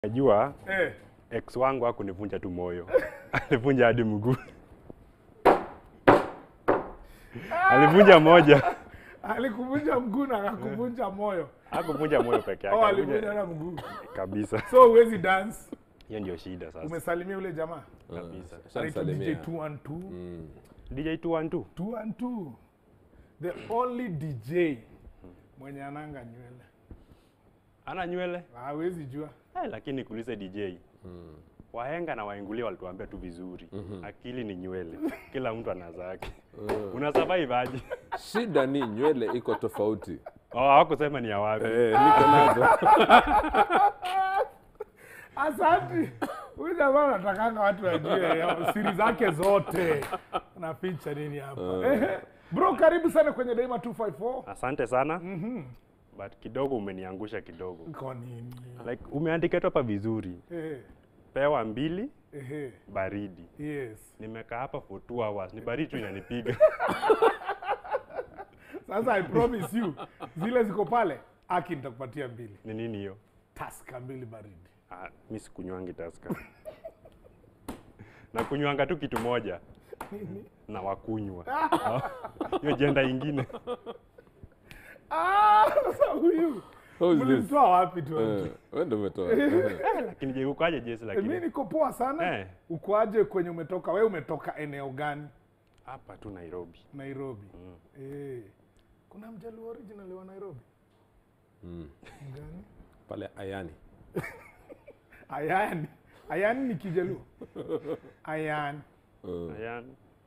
Najua Eh. ex wangu hakunivunja tu moyo, alivunja hadi mguu. Alivunja moja, Alikuvunja mguu na akakuvunja moyo. hakuvunja moyo peke yake, Oh, alivunja alivunja na mguu. kabisa. So huwezi dance. Hiyo ndio shida sasa Umesalimia ule jamaa. kabisa. Anaitwa DJ Shamsalimia. 212. DJ tu one two. 212. The only DJ mwenye ananga nywele. Ana nywele Hawezi jua. eh, lakini kuulize DJ wahenga na waingulia walituambia tu vizuri, akili ni nywele, kila mtu ana zake. Una survive aje? Shida ni nywele iko tofauti. Oh, hawakusema ni ya wapi. Eh, niko nazo. Asante. Huyu jamaa anatakanga watu wajue ya- siri zake zote. Na picha nini hapa? Ehe. Bro, karibu sana kwenye Daima 254. Asante sana but kidogo umeniangusha kidogo, Kwa nini? like umeandika tu hapa vizuri, Ehe. pewa mbili Ehe. baridi. Yes. Nimekaa hapa for two hours, ni baridi tu inanipiga. Sasa I promise you zile ziko pale aki nitakupatia mbili. Ni nini hiyo? Taska mbili baridi. Ah, mi sikunywangi Tusker. na kunywanga tu kitu moja na wakunywa hiyo jenda ingine Ah, sasa huyu Who is this? mlimtoa wapi tu? Eh, wewe ndio umetoa. Eh, lakini je ukaje jesi Mimi lakini niko poa sana. Eh. Ukoaje kwenye umetoka? Wewe umetoka eneo gani? hapa tu Nairobi Nairobi. Eh. Kuna mjaluo original wa Nairobi? Mm. Gani? Pale Ayani. Ayani. Ayani ni Kijaluo. Ayani. Eh, Ayan.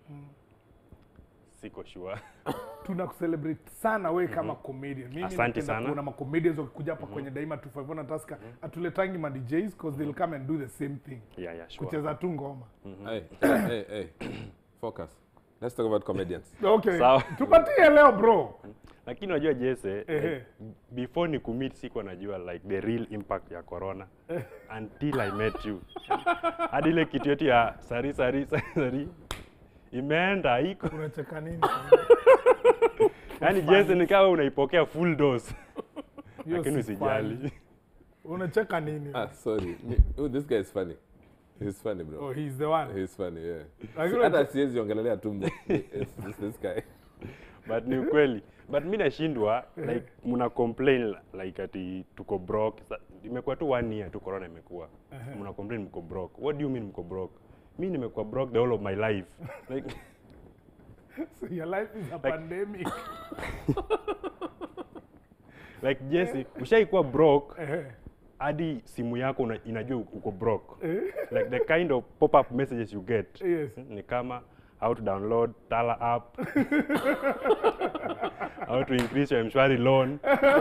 siko sure Tuna kucelebrate sana we kama comedian. Mimi Asante napenda sana. kuona ma comedians wakikuja hapa kwenye Daima 254 na Tusker atuletangi ma DJs because they'll come and do the same thing. yeah, yeah, sure. Kucheza tu ngoma. Hey, hey, hey. Focus. Let's talk about comedians. Okay. Sawa. Tupatie leo bro. lakini unajua jese Ehe. like, before ni commit sikuwa najua like the real impact ya corona until i met you hadi ile kitu yetu ya sari sari sari, sari imeenda iko Unacheka nini? yani jese ni kama unaipokea full dose Hiyo lakini si usijali funny. Unacheka nini? Ah, sorry. Oh, this guy is funny. He's funny, bro. Oh, he's the one. He's funny, yeah. Lakini Hata siwezi ongelelea tumbo. It's, it's this guy. but ni ukweli but mi nashindwa like mna complain like ati tuko broke Sa- imekuwa tu one year tu corona imekuwa mna complain mko broke what do you mean mko broke mi nimekuwa broke the whole of my life like So your life is a pandemic. like Jesse ushaikuwa broke Eh, hadi simu yako una, inajua uko broke like the kind of pop up messages you get Yes. ni kama how to download Tala app how to increase your mshwari loan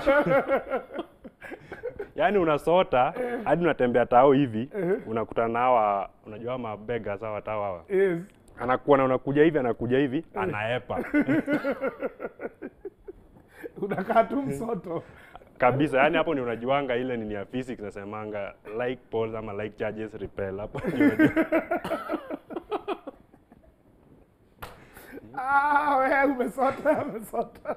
yaani unasota hadi unatembea tao hivi unakutana na hawa unajua hawa mabega sawa tao hawa Yes. anakuwa unakuja hivi anakuja hivi anaepa Unakaa tu msoto. kabisa yani hapo ni unajuanga ile nini ya physics nasemanga like poles ama like charges repel hapo ndio unajua. Ah, wewe umesota, umesota.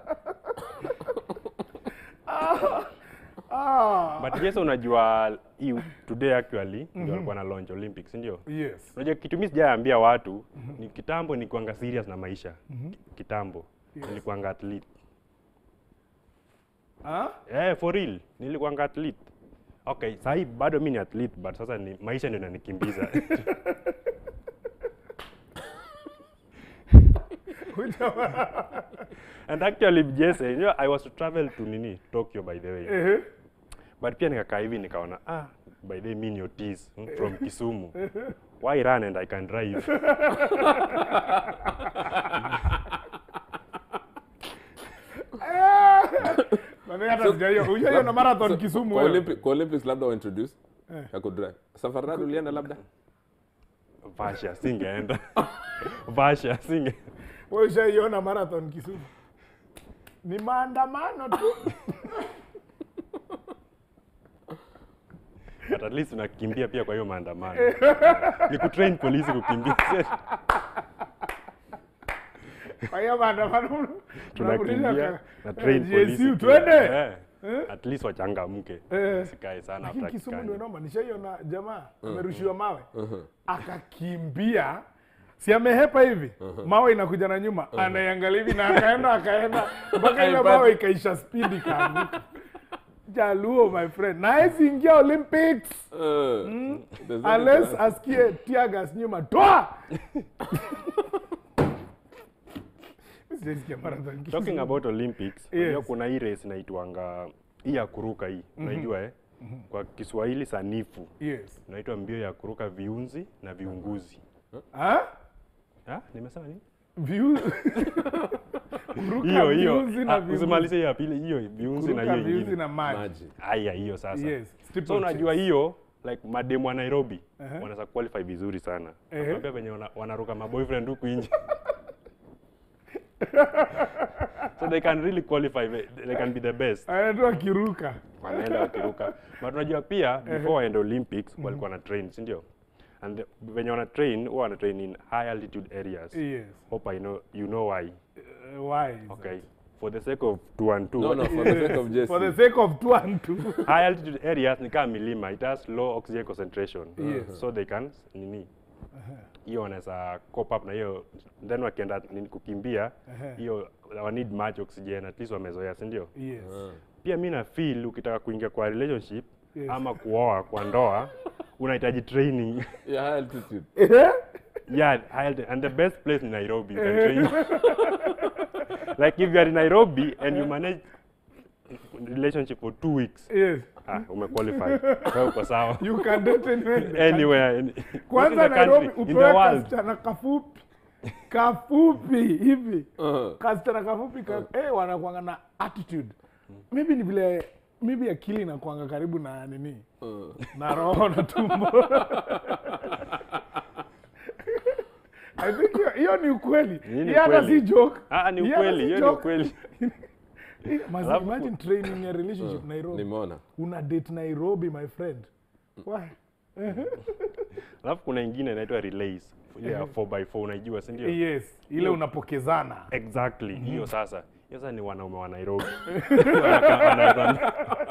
ah. Ah. but yes unajua hii today actually ndio walikuwa na launch olympics ndio Yes. unajua kitu mimi sijaambia watu ni kitambo nilikuanga serious na maisha kitambo nilikuanga athlete Ah? eh for real nilikuanga athlete okay sahi bado mimi ni athlete but sasa ni maisha ndio inanikimbiza Huyu jamaa. and actually Jesse you know I was to travel to nini Tokyo by the way Eh. but pia nikakaa hivi nikaona ah by the way mimi ni Otis mm, from Kisumu why run and I can drive Mami hata sijaiyo. Hujaiyo na marathon Kisumu Kwa, wewe. Olympic, kwa Olympics labda wa introduce. Ya kudrive. Safari rally ulienda labda? Vasha singeenda Vasha singe Wewe ushaiona marathon Kisumu? Ni maandamano tu. but at least unakimbia pia kwa hiyo maandamano ni kutrain polisi kukimbia Kwa hiyo maandamano tunakimbia tunarudisha na ka- train eh, polisi GSU, pia. twende. Eh. at least wachangamke Eh. sikae sana lakini after Kisumu kikani. ndio noma. Nishaiona jamaa amerushiwa mawe akakimbia, si amehepa hivi, mawe inakuja na nyuma, anaiangalia hivi na akaenda akaenda mpaka ile Haipati. mawe ikaisha speed ikaanguka. Jaluo my friend, na hawezi ingia Olympics Uh, there's only unless chance. asikie tear gas nyuma, toa Sijaisikia marathon Kisumu. talking about olympics Yes. unajua kuna hii race inaitwanga hii ya kuruka hii unaijua eh kwa kiswahili sanifu Yes. inaitwa mbio ya kuruka viunzi na viunguzi Ah? ha? nimesema nini View- Kuruka hiyo hiyo viunzi na Ah, viunzi. usimalize hiyo ya pili hiyo viunzi na Kuruka hiyo viunzi ingine na maji. Maji. aya hiyo sasa Yes. Triple so unajua chase. hiyo like mademu wa nairobi Ehe. wanaweza qualify vizuri sana Ehe. nakwambia venye wana- wanaruka maboyfriend huku nje so they can really qualify ve- they can be the best Anaitwa kiruka. wanaenda wakiruka but unajua pia before waende olympics walikuwa na train si ndio and the, venye wana train huwa wana train in high altitude areas Yes. hope I know, you know why Uh, why? is okay for the sake of two and two No, no, for the sake of that? For the Jesse. sake of two and two. high altitude areas ni kama milima it has low oxygen concentration Yes. so they can nini hiyo wanaweza cop up na hiyo then wakienda nini kukimbia Ehe. hiyo wa need much oxygen at least wamezoea si ndio Yes. pia mi na feel ukitaka kuingia kwa relationship Yes. ama kuoa kwa ndoa unahitaji training Yeah, high altitude. Eh? yeah high alti- and the best place in nairobi you can train like if you are in nairobi and you manage relationship for two weeks Yes. ah, umequalify Wewe uko sawa You can date anywhere. in the country. anywhere in, Kwanza not in the Nairobi country, in the upewe world kasichana kafupi. Kafupi hivi. Uh, Kasichana kafupi ka, eh wanakuanga na attitude. Maybe ni vile maybe akili inakuanga karibu na nini? uh. na roho na tumbo. I think hiyo- hiyo ni ukweli. Hii ni Hiyo hata ukweli. si joke. ah, ni Hiyo hata ukweli si hiyo ni joke. ukweli Must Alafu- imagine training ya relationship Nairobi. Nimeona. Una date Nairobi my friend. Why? alafu kuna ingine inaitwa relays ile ya 4x4 unaijua si ndio Yes, ile Hiyo- unapokezana. exactly hiyo sasa hiyo sasa ni wanaume wa nairobi Wanaka- wanaweza-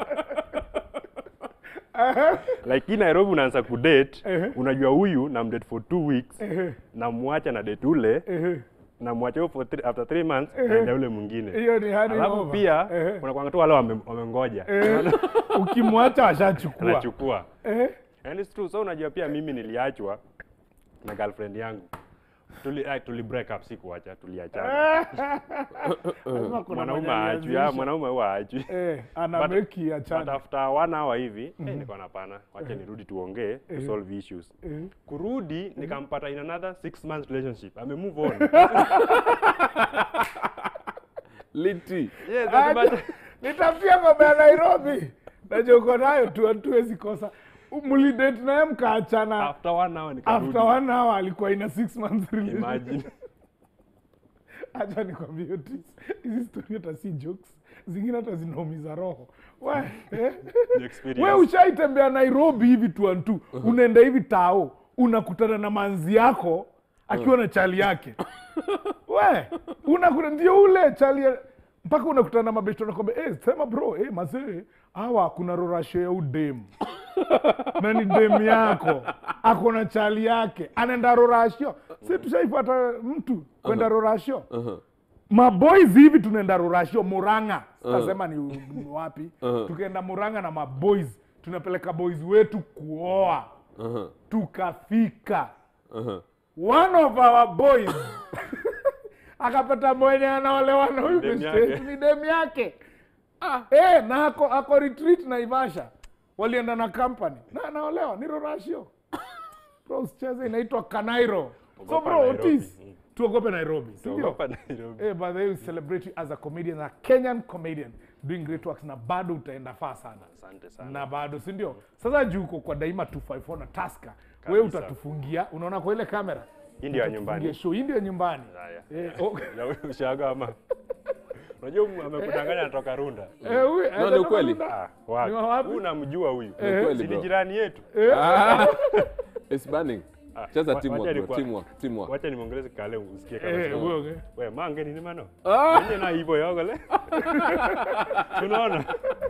like hii nairobi unaanza kudate Ehe. unajua huyu na mdate for two weeks Ehe, namwacha na date ule ehe. namwacha huyo for three, after three months naenda ule mwingine Hiyo ni honey alafu over. pia Ehe. unakwanga tu wale wame- wamengoja Ehe. Ukimwacha washachukua. anachukua Ehe. and it's true so unajua pia mimi niliachwa na girlfriend yangu tuli, ah, tuli break up si kuacha tuliachana Lazima kuna mwanaume mwenye aachwi alianzisha. ah, mwanaume huwa aachwi Eh, ana But- meki ya but chana. after one hour hivi eh, nikaona pana wacha nirudi tuongee to solve issues Eh. kurudi nikampata in another six months relationship ame move on Liti. yes, Aje, but- nitafutia ng'ombe ya Nairobi. Najua uko nayo tu hatuwezi kosa. Mlidate naye mkaachana. after one hour nikarudi After one hour alikuwa ina six months relationship. imagine Acha nikwambie Otis, hizi story hata si jokes, zingine hata zinaumiza roho. We, eh? Ni experience. we ushaitembea Nairobi hivi tu and tu, unaenda hivi tao, unakutana na manzi yako akiwa na chali yake. We, unakuta ndio ule chali ya- mpaka unakutana na mabesto nakwambia, eh, sema bro, eh, mazee, hawa kuna rorasho ya udem na ni dem yako ako na chali yake anaenda rorasho si tushaipata mtu kwenda rorasho Uh-huh. maboys hivi tunaenda rorasho muranga sitasema ni ni wapi Uh-huh. tukaenda muranga na maboys tunapeleka boys wetu kuoa Uh-huh. tukafika Uh-huh. one of our boys akapata mwenye anaolewa na huyu Dem beste yake. yetu, ni dem yake ah. eh, na ako, ako retreat naivasha walienda na company na anaolewa ni rorashio bro usicheze inaitwa kanairo so Ogopa bro Nairobi. otis Mm. tuogope nairobi si ndio? Ogopa Nairobi. Eh, by the way, we celebrate you as a comedian, a Kenyan comedian doing great works na bado utaenda faa sana asante sana na bado si ndio sasa juu uko kwa daima 254 na taska wewe Kabisa. utatufungia unaona kwa ile kamera hii ndio ya Utatufungia nyumbani show hii ndio nyumbani haya Eh, oh, Ya ushaga ama unajua mu- amekudanganya anatoka runda eh, huyu, ni anatoka ukweli. Runda. ah, Ni wa wapi? wapi huyu namjua huyu Eh. Kweli, si ni bro. jirani yetu Ah, it's burning. Ah, Cheza wa- teamwork, wacha bro. nikuwa- Teamwork, teamwork. wacha nimwongeleze kale usikie kama Eh, sio. huyo, okay. we mange nini mano Ah! enye na hivyo yogole unaona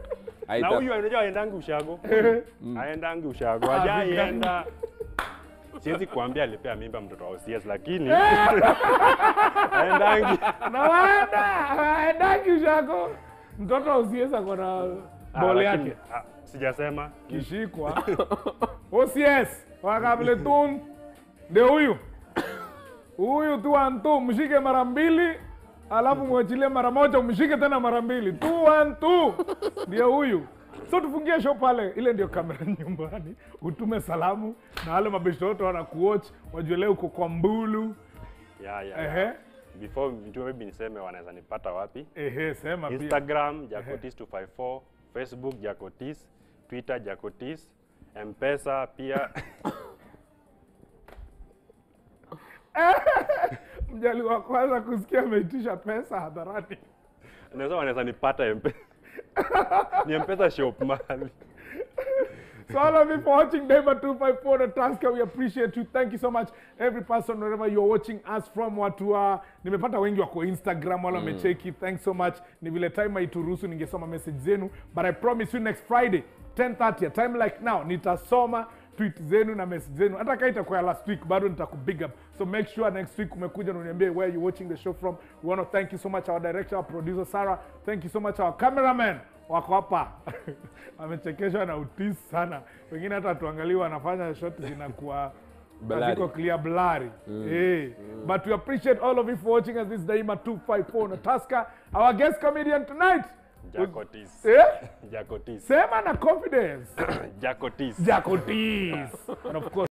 na Aita- huyu unajua aendangi ushago aendangi ushago Ah, ajaienda siwezi kuambia alipea mimba mtoto wa OCS lakini aendangi na waenda aendaki ushako mtoto usiweza kona Ah, bole lakini, yake ah, sijasema kishikwa OCS wakabletun ndio huyu huyu tu one two mshike mara mbili alafu mwachilie mara moja umshike tena mara mbili two one two ndio huyu so tufungie show pale ile ndio kamera nyumbani utume salamu na wale mabeshto wote wanakuwatch wajue leo uko kwa mbulu ya ya, ehe ya. before nijue maybe niseme wanaweza nipata wapi ehe sema pia instagram jacotis 254 facebook jacotis twitter jacotis mpesa pia mjali wa kwanza kusikia ameitisha pesa hadharani naweza wanaweza nipata mpe ni mpesa shop mahali So all of you for watching Daima 254 the Tasker, we appreciate you. Thank you so much. Every person wherever you're watching us from watu wa nimepata wengi wako Instagram wala wamecheki. Thanks so much. Ni vile time haituruhusu ningesoma message zenu, but I promise you next Friday 10:30 a time like now nitasoma tweet zenu na message zenu hata kama itakuwa ya last week bado nitakubig up so make sure next week umekuja na uniambie where you watching the show from we want to thank you so much our director our producer Sarah thank you so much our cameraman wako hapa amechekeshwa na utis sana wengine hata tuangalie wanafanya shot zinakuwa Blurry. haziko clear blurry hey. but we appreciate all of you for watching us this Daima 254 na Tasker our guest comedian tonight jacotis eh? jacotis sema na confidence jacotis Jacotis and of course